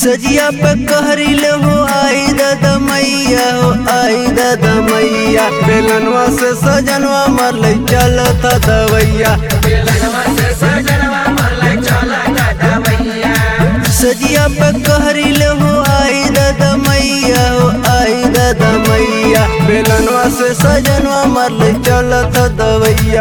सजिया पे कहरिले हो आई दादा मैया हो आई दादा मैया बेलनवा से सजनवा मरले चलत दवैया सजिया पे कहरिले हो आई दादा मैया हो आई दादा मैया बेलनवा से सजनवा मरले चलत दवैया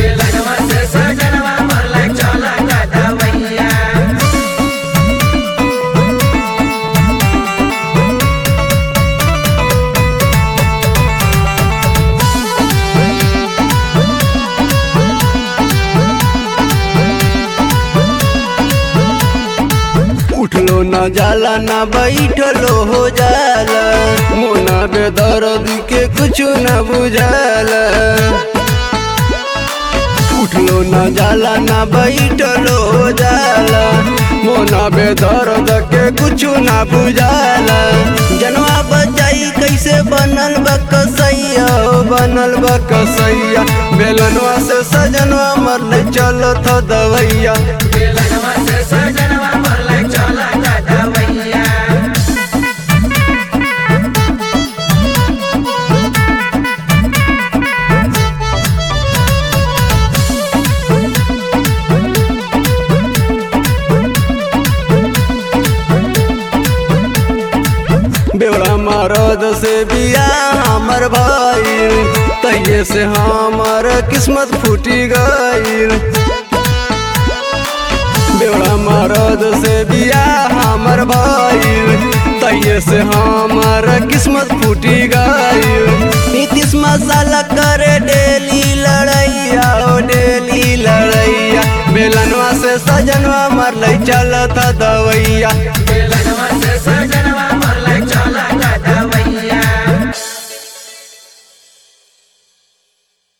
उठलो न जाला न बैठलो हो जाला मोना बेदर्द के कुछ न बुझाला उठलो न जाला न बैठलो हो जाला मोना बेदर्द के कुछ न बुझाला जनवा बचाई कैसे बनल बा कसैया हो बनल बा कसैया बेलनवा से सजनवा मरले चलत दवैया बेवड़ा मरद से बिया हमर भाई तहिए से हमर किस्मत फूटी गईल बेवड़ा मरद से बिया हमर भाई तहिए से हमर किस्मत फूटी गईल नीतीश मसाला करे डेली लड़ैया ओ डेली लड़ैया बेलनवा से सजनवा मरलै चलत दवैया